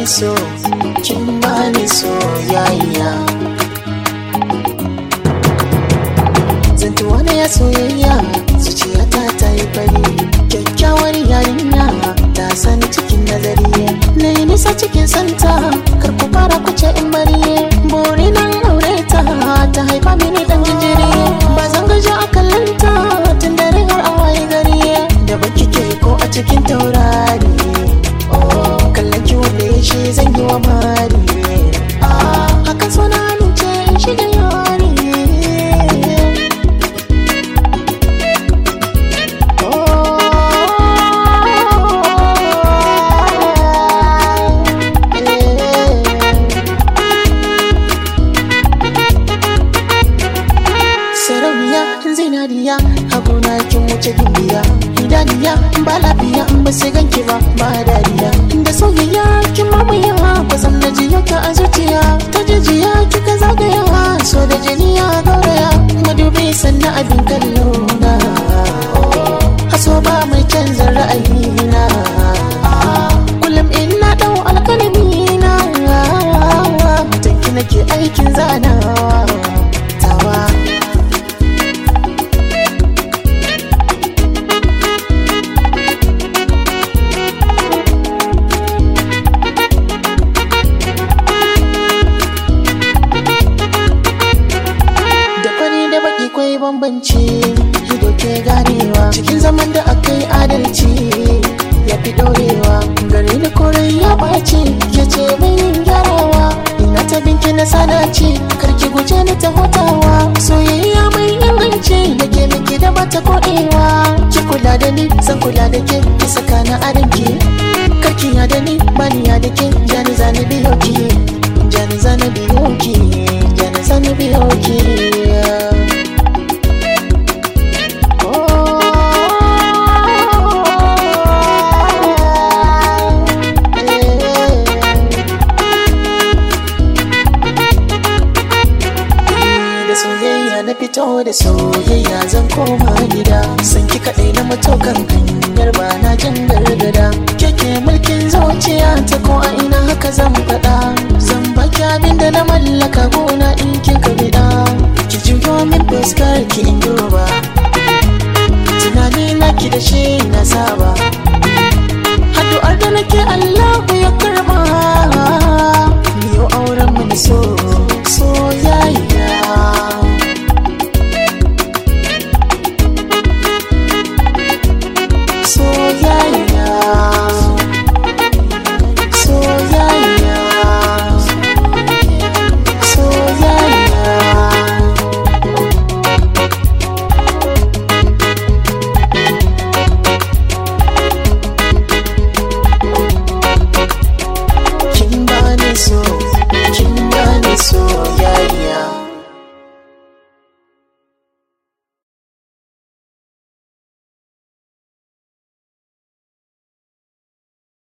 bani so kin bani soyayya zantuwa na ya soyayya zuciyata ta yi fari kyakkyawar yarinya ta sani cikin nazari na yi nisa cikin santa kar ku fara kuce in bari buri nan aure ta ta haifa mini dan jinjiri ba zan gaji a kallanta tun dare har a waye gari da baki ke ko a cikin taurari kallon ki wanda ya shi zan yi wa mari haka so na amince shi da yari sarauniya zinariya haguna kin wuce gimbiya idaniya ba lafiya ba sai ganki ba ba dariya da soyayya kin mamaya ba zan na jiya ka a zuciya ta jijiya kika zagaya so da jiniya gauraya madubi sannan abin kallo na haso ba mai canza ra'ayina kullum ina dau alkalami na tanki nake aikin zanawa tawa da fari da baki kwai bambanci ido ke ganewa cikin zaman da aka yi adalci ya fi dorewa gari da korai ya ɓaci ya ce mai yin gyarawa ina ta binki na sadaci karki guje ni ta hutawa soyayya mai inganci da ke miki da bata koɗewa ki kula da ni zan kula da ke ki saka na adanki karki ya da ni bani ya da ke jani zani biyo ki jani zani biyo ki jani zani biyo ki da soyayya na fito da soyayya zan koma gida san ki kaɗai na matokan hanyar ba na jin gargada keke mulkin zuciya ta ko a ina haka zan faɗa zan baki abin da na mallaka gona in kin ka biɗa ki juyo min fuskar ki in duba tunani na ki da shi na saba addu'ar da nake Allah ya karba miyo auren mu so